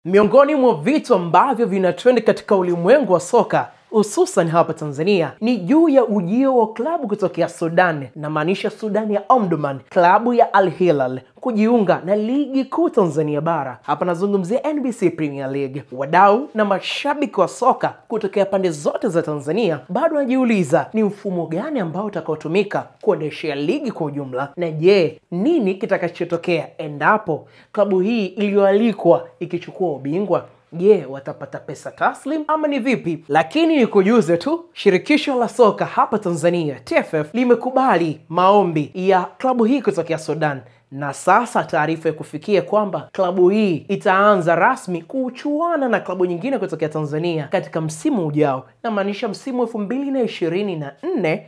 Miongoni mwa vitu ambavyo vina trend katika ulimwengu wa soka hususan hapa Tanzania ni juu ya ujio wa klabu kutokea Sudan, namaanisha Sudan ya Omdurman, klabu ya Al Hilal kujiunga na ligi kuu Tanzania bara. Hapa nazungumzia NBC Premier League. Wadau na mashabiki wa soka kutokea pande zote za Tanzania bado wanajiuliza ni mfumo gani ambao utakaotumika kuendeshea ligi kwa ujumla, na je, nini kitakachotokea endapo klabu hii iliyoalikwa ikichukua ubingwa Je, watapata pesa taslim ama ni vipi? Lakini nikujuze tu, shirikisho la soka hapa Tanzania TFF limekubali maombi ya klabu hii kutokea Sudan, na sasa taarifa ya kufikia kwamba klabu hii itaanza rasmi kuchuana na klabu nyingine kutokea Tanzania katika msimu ujao, namaanisha msimu elfu mbili na ishirini na nne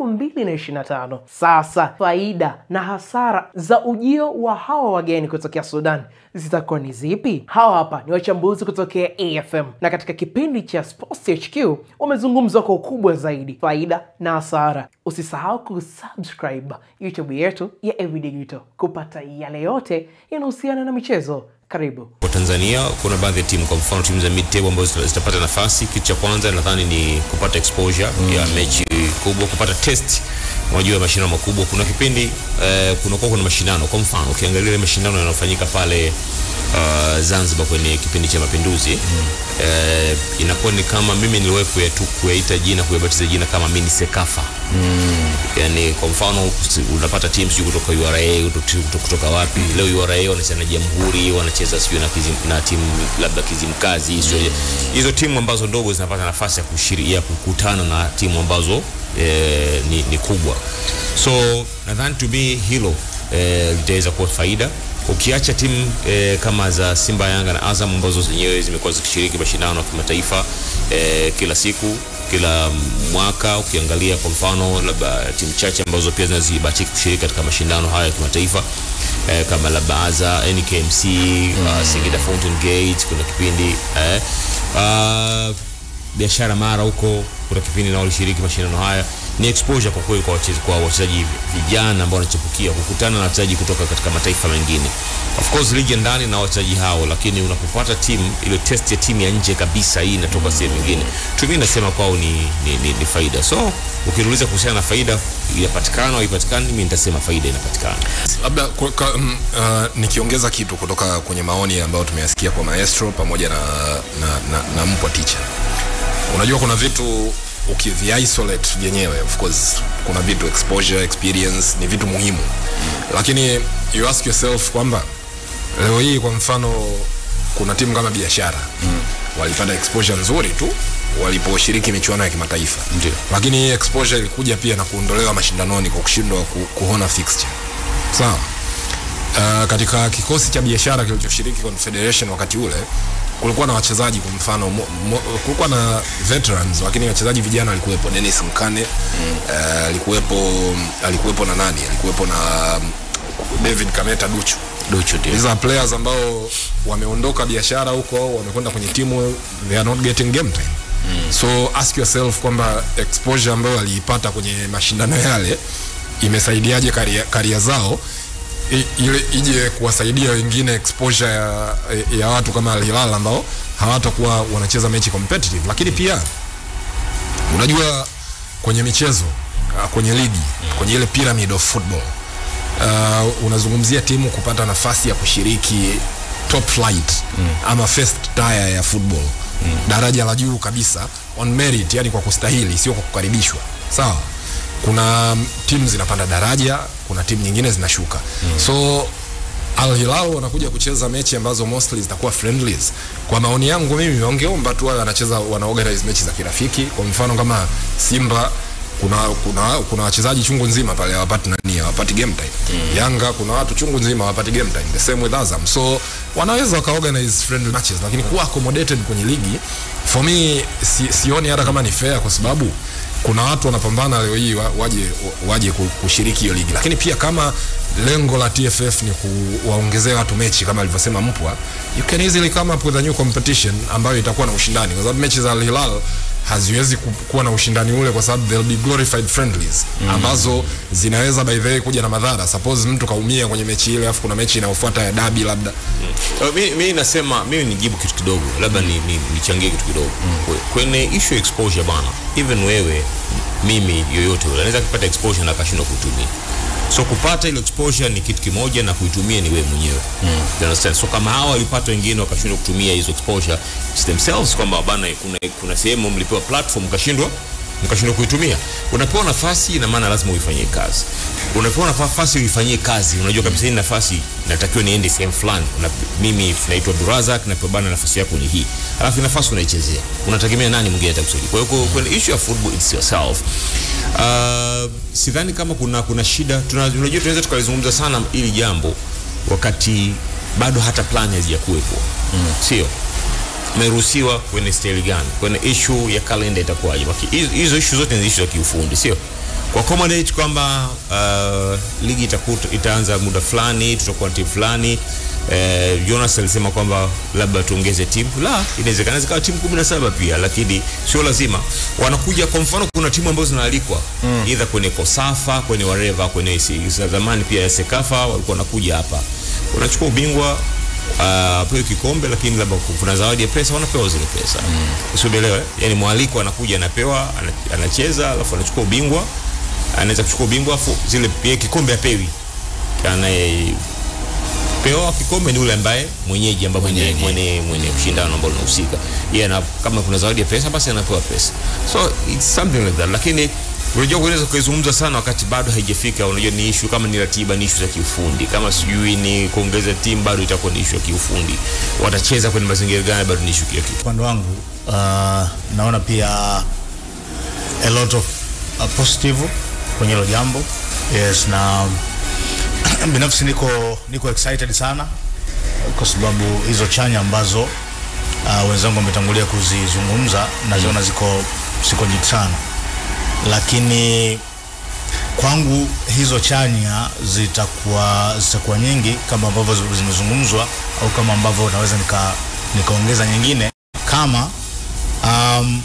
2025. Sasa faida na hasara za ujio wa hawa wageni kutokea Sudan zitakuwa ni zipi? Hawa hapa ni wachambuzi kutokea AFM na katika kipindi cha Sports HQ wamezungumza kwa ukubwa zaidi faida na hasara. Usisahau kusubscribe YouTube yetu ya Everyday Digital kupata yale yote yanahusiana na michezo. Karibu. Kwa Tanzania kuna baadhi ya timu, kwa mfano timu za mid table ambazo zitapata nafasi. Kitu cha kwanza nadhani ni kupata exposure mm. ya mechi kubwa, kupata test unajua ya mashindano makubwa. Kuna kipindi eh, kunakuwa kuna mashindano, kwa mfano ukiangalia ile mashindano yanayofanyika pale uh, Zanzibar kwenye kipindi cha Mapinduzi mm. eh, inakuwa ni kama mimi niliwahi kuyatu kuyaita jina kuyabatiza jina kama mini Sekafa mm. Yani kwa mfano unapata timu sijui kutoka URA kutoka, kutoka wapi mm. Leo URA wanacheza na Jamhuri, wanacheza sijui na, kizim, na timu labda Kizimkazi mm. Hizo timu ambazo ndogo zinapata nafasi ya kushiriki kukutana na timu ambazo eh, ni, ni kubwa, so nadhani to me hilo eh, litaweza kuwa faida ukiacha timu eh, kama za Simba, Yanga na Azam ambazo zenyewe zimekuwa zikishiriki mashindano ya kimataifa eh, kila siku kila mwaka. Ukiangalia kwa mfano labda timu chache ambazo pia zinazibahatika kushiriki katika mashindano haya ya kimataifa eh, kama labda Aza, NKMC, mm. uh, Singida Fountain Gate kuna kipindi eh, uh, biashara mara huko kuna kipindi nao walishiriki mashindano haya. Ni exposure kwa kweli kwa wachezaji kwa wachezaji vijana ambao wanachipukia kukutana na wachezaji kutoka katika mataifa mengine. Of course ligi ya ndani na wachezaji hao, lakini unapopata timu ile test ya timu ya nje kabisa, hii inatoka sehemu nyingine, tu mimi nasema kwao ni, ni, ni, ni faida. So ukiniuliza kuhusiana na faida inapatikana au haipatikani, mimi nitasema faida inapatikana. Labda um, uh, nikiongeza kitu kutoka kwenye maoni ambayo tumeyasikia kwa Maestro pamoja na, na, na, na Mpwa Ticha unajua kuna vitu ukivi isolate vyenyewe of course kuna vitu exposure experience ni vitu muhimu mm. lakini you ask yourself kwamba leo hii kwa mfano kuna timu kama biashara mm. walipata exposure nzuri tu waliposhiriki michuano ya kimataifa Ndiyo. lakini hii exposure ilikuja pia na kuondolewa mashindanoni kwa kushindwa ku, kuona fixture sawa uh, katika kikosi cha biashara kilichoshiriki confederation wakati ule kulikuwa na wachezaji kwa mfano mo, mo, kulikuwa na veterans lakini wachezaji vijana walikuwepo Dennis Mkane mm. uh, alikuwepo alikuwepo na nani alikuwepo na um, David Kameta Duchu Duchu ndio. These are players ambao wameondoka biashara huko wamekwenda kwenye timu they are not getting game time mm. so ask yourself kwamba exposure ambayo waliipata kwenye mashindano yale imesaidiaje karia zao ile ije kuwasaidia wengine exposure ya, ya watu kama Al Hilal ambao hawatakuwa wanacheza mechi competitive, lakini pia unajua kwenye michezo kwenye ligi kwenye ile pyramid of football uh, unazungumzia timu kupata nafasi ya kushiriki top flight mm. ama first tier ya football mm. daraja la juu kabisa on merit, yani kwa kustahili, sio kwa kukaribishwa, sawa kuna timu zinapanda daraja, kuna timu nyingine zinashuka mm. so Al Hilal wanakuja kucheza mechi ambazo mostly zitakuwa friendlies. Kwa maoni yangu mimi wangeomba tu wao wanacheza wana organize mechi za kirafiki. Kwa mfano kama Simba kuna kuna kuna wachezaji chungu nzima pale hawapati nani hawapati game time. Mm. Yanga kuna watu chungu nzima hawapati game time. The same with Azam. So wanaweza waka organize friendly matches lakini kuwa accommodated kwenye ligi for me si, sioni hata kama ni fair kwa sababu kuna watu wanapambana leo hii waje waje kushiriki hiyo ligi, lakini pia kama lengo la TFF ni kuwaongezea watu mechi kama alivyosema Mpwa, you can easily come up with a new competition ambayo itakuwa na ushindani, kwa sababu mechi za Al Hilal haziwezi ku- kuwa na ushindani ule kwa sababu they'll be glorified friendlies mm. ambazo zinaweza by the way kuja na madhara suppose mtu kaumia kwenye mechi ile afu kuna mechi inayofuata ya dabi labda Uh, mi, mi nasema mimi nijibu kitu kidogo labda ni, ni, nichangie kitu kidogo mm. kwenye issue ya exposure bana even wewe mimi yoyote ule anaweza kupata exposure na akashindwa kutumia so kupata ile exposure ni kitu kimoja na kuitumia ni wewe mwenyewe mm. you understand so kama hawa walipata wengine wakashindwa kutumia hizo exposure it's themselves kwamba bana kuna, kuna sehemu mlipewa platform mkashindwa mkashindwa kuitumia unapewa nafasi ina maana lazima uifanyie kazi unapewa nafasi uifanyie kazi unajua kabisa hii nafasi natakiwa niende sehemu fulani Una, mimi naitwa durazak napewa bana nafasi yako ni hii alafu nafasi unaichezea unategemea nani mwingine atakusaidia kwa hiyo kwenye issue ya football it's yourself uh, sidhani kama kuna kuna shida Tuna- unajua tunaweza tukalizungumza sana ili jambo wakati bado hata plan hazijakuwepo mm. sio umeruhusiwa kwenye staili gani kwenye issue ya kalenda itakuwaje Maki- hizo- hizo issue zote ni issue za kiufundi sio kwa accommodate kwamba uh, ligi itakuta, itaanza muda fulani tutakuwa na timu fulani Eh, Jonas alisema kwamba labda tuongeze timu la inawezekana zikawa timu 17 pia lakini sio lazima wanakuja kwa mfano kuna timu ambazo zinaalikwa mm. either kwenye Kosafa kwenye Wareva kwenye si- za zamani pia ya Sekafa walikuwa wanakuja hapa unachukua ubingwa uh, pewe kikombe lakini labda kuna zawadi ya pesa wanapewa zile pesa mm. usielewe yani mwaliko anakuja anapewa ana- anacheza alafu anachukua ubingwa anaweza kuchukua ubingwa afu zile pia kikombe apewi anaye pewa kikombe ni ule ambaye mwenyeji ambaye mwenye, mwenye, mwenye kushindana ambao linahusika yeye yeah, kama kuna zawadi ya pesa basi anapewa pesa so it's something like that lakini unajua unaweza kuizungumza sana wakati bado haijafika unajua ni issue kama ni ratiba ni issue za kiufundi kama sijui ni kuongeza timu bado itakuwa ni issue ya kiufundi watacheza kwenye mazingira gani bado ni issue ya kiufundi upande wangu uh, naona pia a lot of uh, positive kwenye hilo jambo yes na binafsi niko niko excited sana kwa sababu hizo chanya ambazo uh, wenzangu wametangulia kuzizungumza naziona ziko ziko nyingi sana lakini kwangu hizo chanya zitakuwa zitakuwa nyingi kama ambavyo zi- zimezungumzwa au kama ambavyo naweza nika nikaongeza nyingine kama um,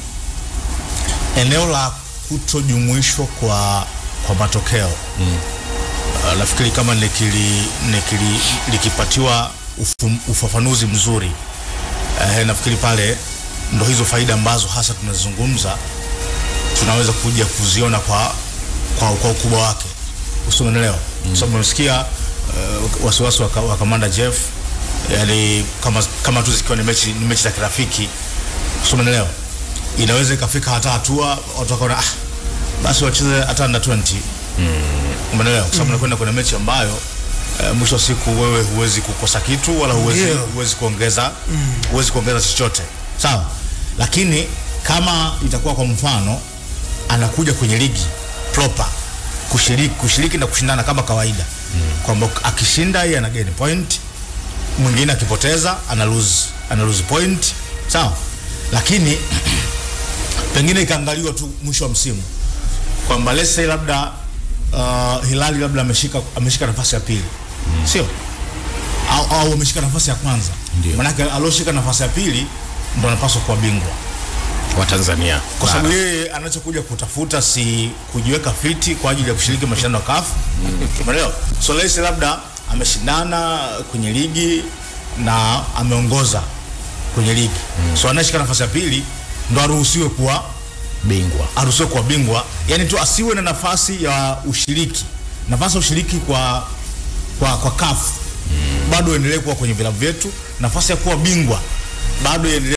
eneo la kutojumuishwa kwa kwa matokeo mm. uh, nafikiri kama nikili, nikili, likipatiwa ufum, ufafanuzi mzuri uh, nafikiri pale ndo hizo faida ambazo hasa tunazungumza tunaweza kuja kuziona kwa kwa, kwa ukubwa wake usimenelewa mm. sababu umesikia uh, wasiwasi wa, ka- wa kamanda Jeff yani kama, kama tu zikiwa ni mechi, ni mechi za kirafiki usimenelewa inaweza ikafika hata hatua watu wakaona ah, basi wacheze hata under 20 umeelewa kwa sababu nakwenda kwenye mechi ambayo uh, mwisho wa siku wewe huwezi kukosa kitu wala huwezi, Ndio. huwezi kuongeza huwezi kuongeza chochote sawa lakini kama itakuwa kwa mfano anakuja kwenye ligi proper kushiriki, kushiriki na kushindana kama kawaida mm. kwamba akishinda yeye ana gain point mwingine akipoteza ana lose, ana lose point sawa lakini pengine ikaangaliwa tu mwisho wa msimu kwamba let's say labda uh, Hilali labda ameshika ameshika nafasi ya pili mm. sio au, au ameshika nafasi ya kwanza manake alioshika nafasi ya pili ndo anapaswa kuwa bingwa wa Tanzania kwa sababu yeye anachokuja kutafuta si kujiweka fiti kwa ajili ya kushiriki mashindano ya CAF umeelewa so let's say labda ameshindana kwenye ligi na ameongoza kwenye ligi so anayeshika nafasi ya pili ndo aruhusiwe kuwa bingwa aruhusiwe kuwa bingwa yani tu asiwe na nafasi ya ushiriki nafasi ya ushiriki kwa kwa, kwa CAF bado endelee kuwa kwenye vilabu vyetu nafasi ya kuwa bingwa bado iendelee